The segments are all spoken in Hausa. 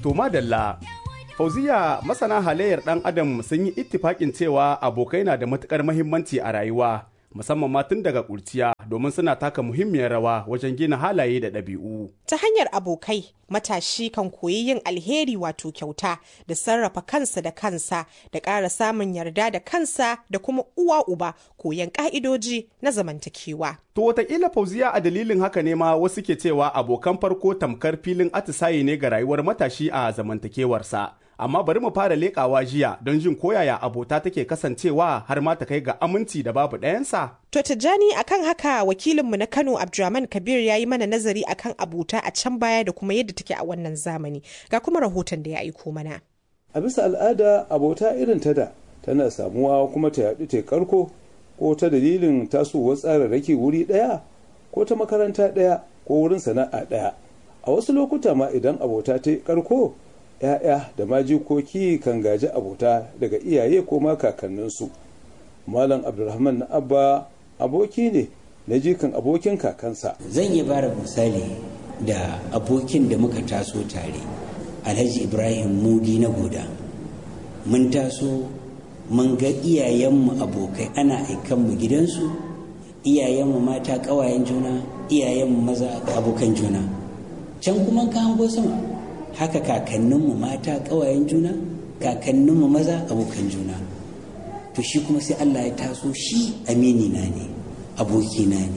To madalla, Fauziya masana halayyar ɗan adam sun yi ittifaƙin cewa abokai na da matuƙar mahimmanci a rayuwa, musamman ma tun daga ƙurciya domin suna taka muhimmiyar rawa wajen gina halaye da ɗabi'u. Ta hanyar abokai, matashi kan koyi yin alheri wato kyauta da sarrafa kansa da kansa da ƙara samun yarda da kansa da kuma uwa uba koyan ƙa'idoji na zamantakewa. To wataƙila Fauziya a dalilin haka ne ma wasu ke cewa abokan farko tamkar filin atisaye ne ga rayuwar matashi a zamantakewarsa. Amma bari mu fara leƙawa jiya don jin koyaya abota take kasancewa har ma ta kai ga aminci da babu ɗayansa. To Tijjani akan haka wakilinmu na Kano Abdulrahman Kabir ya yi mana nazari akan abota a can baya da kuma yadda take a wannan zamani. Ga kuma rahoton da ya aiko mana. A bisa al'ada abota irin ta da tana samuwa kuma ta yaɗu ta karko ko ta dalilin tasowar tsararraki wuri ɗaya ko ta makaranta ɗaya ko wurin sana'a ɗaya. A wasu lokuta ma idan abota ta karko ‘ya'ya da majikoki kan gaji abota daga iyaye ko ma kakanninsu. Malam Abdulrahman na Abba aboki ne na jikan abokin kakansa. Zan iya bara misali da abokin da muka taso tare, Alhaji Ibrahim Mudi na Goda. Mun taso mun ga iyayenmu abokai ana aikanmu gidansu, iyayenmu mata ƙawayen juna, iyayenmu maza abokan juna. Can kuma ka hango sama. haka kakanninmu mata ƙawayen juna kakanninmu maza abokan juna to shi kuma sai Allah ya taso shi amini na ne abokina ne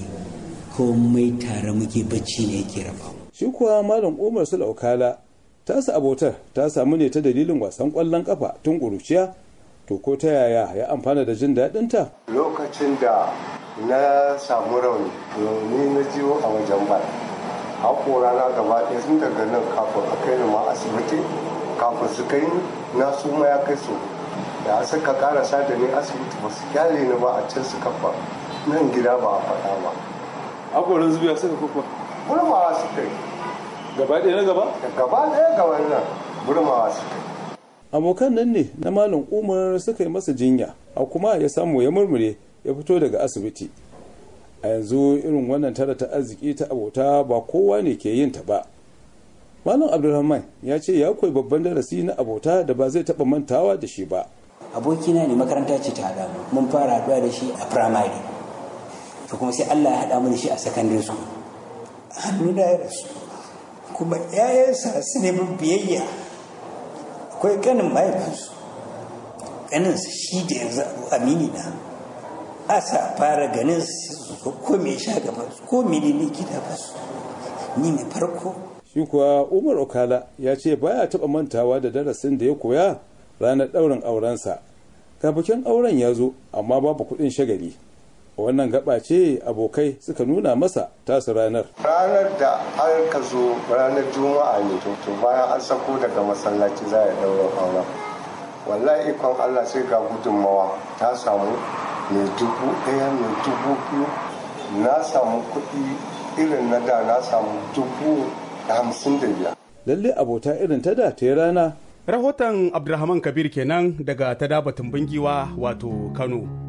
komai tare muke bacci ne yake raba shi kuwa malam umar sulaukala tasa abotar ta samu ne ta dalilin wasan ƙwallon ƙafa tun ƙuruciya to ko ta yaya ya amfana da jin daɗinta lokacin da na samu rauni ni na jiwo a wajen bala haƙora na gaba ɗaya sun daga nan kafin a kai ni ma asibiti kafin su kai ni na su ma ya kai su da suka karasa da ni asibiti ba su kyale ni ba a can suka fa nan gida ba a faɗa ba haƙorin zubiya suka kuka burmawa su kai gaba ɗaya na gaba gaba ɗaya ga wannan burmawa su kai abokan nan ne na malam umar suka yi masa jinya a kuma ya samu ya murmure ya fito daga asibiti a yanzu irin wannan tara ta arziki ta abota ba kowa ne ke yin ta ba malam abdulrahman ya ce ya koyi babban darasi na abota da ba zai taba mantawa da shi ba abokina ne makaranta ce ta haɗa mu mun fara haɗuwa da shi a firamare to kuma sai Allah ya haɗa mu da shi a secondary school hannu da ya rasu kuma ƴaƴansa su ne biyayya akwai kanin mahaifinsu kaninsa shi da yanzu amini na asa fara ganin su ko me sha gaban su ko mene ne gida ba su ni ne farko shi kuwa umar okala ya ce baya taba mantawa da darasin da ya koya ranar ɗaurin aurensa bikin auren ya zo amma babu kuɗin shagali wannan gaba ce abokai suka nuna masa tasu ranar ranar da an ka zo ranar juma'a ne to bayan an sako daga masallaci za a ɗaurin auren wallahi ikon allah sai ga gudunmawa ta samu mai dubu ɗaya mai dubu biyu na samu kuɗi irin na da na samu dubu hamsin da biyar. lalle abota irin ta da ta yi rana Rahoton Abdulrahman Kabir kenan daga ta dabatun bingiwa wato Kano.